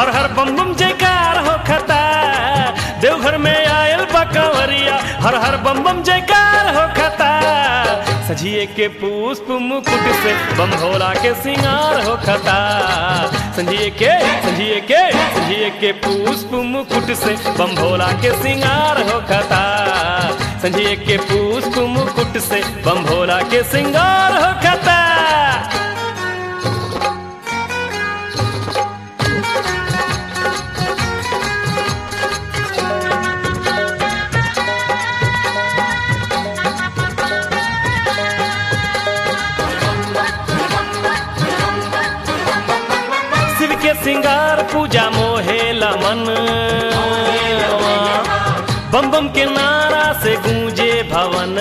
हर हर बम बम जयकार हो खता देवघर में आयल बकवरिया हर हर बम बम जयकार हो खता सजिए के पुष्प मुकुट से बम भोला के सिंगार हो खता संजिए के संजिए के संजिए के पुष्प मुकुट से बम भोला के सिंगार हो खता संजिए के पुष्प मुकुट से बम भोला के सिंगार हो खता शिव के सिंगार पूजा मोहे लमन बम बम के नारा से गूंजे भवन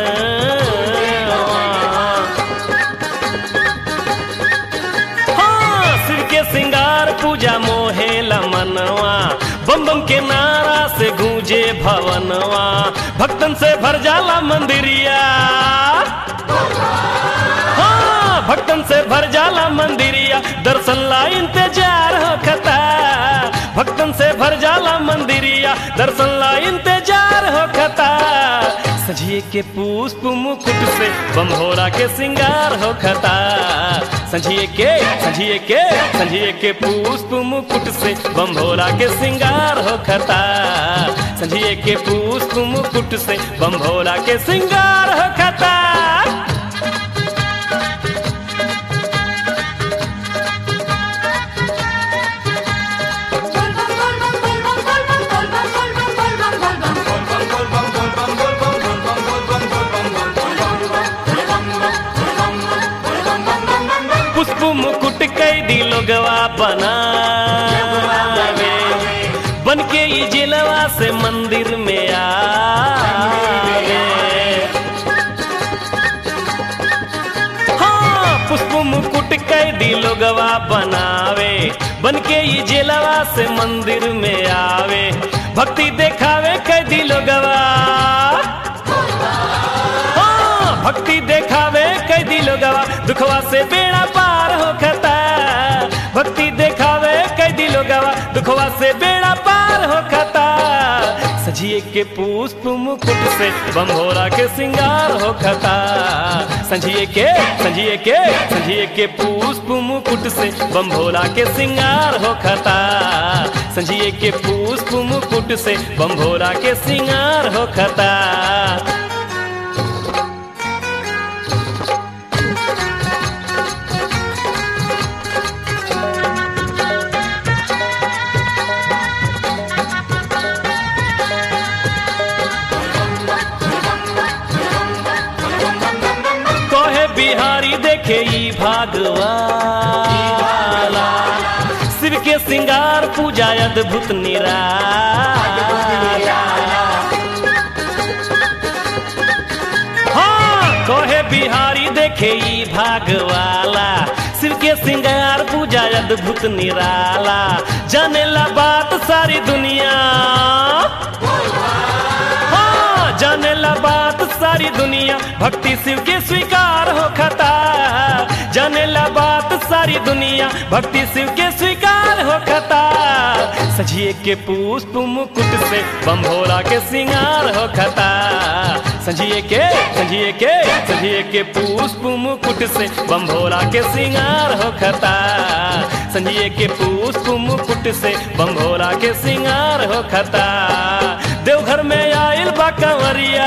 हाँ, शिव के सिंगार पूजा मोहे लमनवा बम बम के नारा से गूंजे भवनवा भक्तन से भर जाला मंदिरिया हाँ, भक्तन से भर जाला मंदिरिया दर्शन ला इंतजार हो खता भक्तन से भर जाला मंदिरिया दर्शन ला इंतजार हो खता सजिए के पुष्प मुकुट से बम्भोरा के सिंगार हो खता सजिए के सजिए के सजिए के पुष्प मुकुट से बम्भोरा के सिंगार हो खता सजिए के पुष्प मुकुट से बम्भोरा के सिंगार हो खता पुष्प मुकुट कैदी लोगवा बनावे बन के ई जिलवा से मंदिर में आवे हाँ पुष्प मुकुट कैदी लोगवा बनावे बन के ई जिलवा से मंदिर में आवे भक्ति देखावे कैदी लोगवा हाँ, भक्ति देखावे कैदी लोगवा दुखवा से बेड़ा पार हो खता भक्ति देखावे कैदी लोगवा दुखवा से बेड़ा पार हो खता सजिए के पुष्प मुकुट से बम्भोरा के सिंगार हो खता संजिए के संजिए के संजिए के पुष्प मुकुट से बम्भोला के सिंगार हो खता संजिए के पुष्प मुकुट से बम्भोला के सिंगार हो खता कहे बिहारी देखे ई भागवाला शिव के सिंगार पूजा अद्भुत निराला हाँ कहे बिहारी देखे ई भागवाला शिव के सिंगार पूजा अद्भुत निराला जाने ला बात सारी दुनिया हाँ, जाने ला बात सारी दुनिया भक्ति शिव के स्वीकार हो खता जाने ला बात सारी दुनिया भक्ति शिव के स्वीकार हो खता सजिए के पुष्प मुकुट से बम्भोला के सिंगार हो खता सजिए के सजिए के सजिए के पुष्प मुकुट से बम्भोला के सिंगार हो खता संजिए के पुष्प मुकुट से बम्भोला के सिंगार हो खता देवघर में आयल बा कंवरिया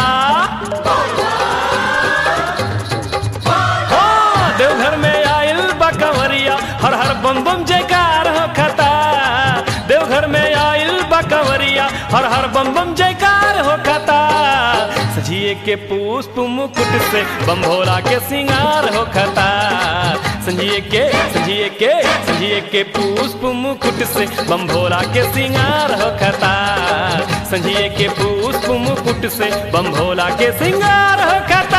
हाँ, देवघर में आयल बा कंवरिया हर हर बम बम जयकार हो खता देवघर में आयल बा कंवरिया हर हर बम बम जयकार हो खता सजिए के पुष्प मुकुट से बम भोला के सिंगार हो खता संजिए के संजिए के संजिए के पुष्प मुकुट से बम भोला के सिंगार हो खता संजिए के पुष्प मुकुट से बम भोला के सिंगार हो खता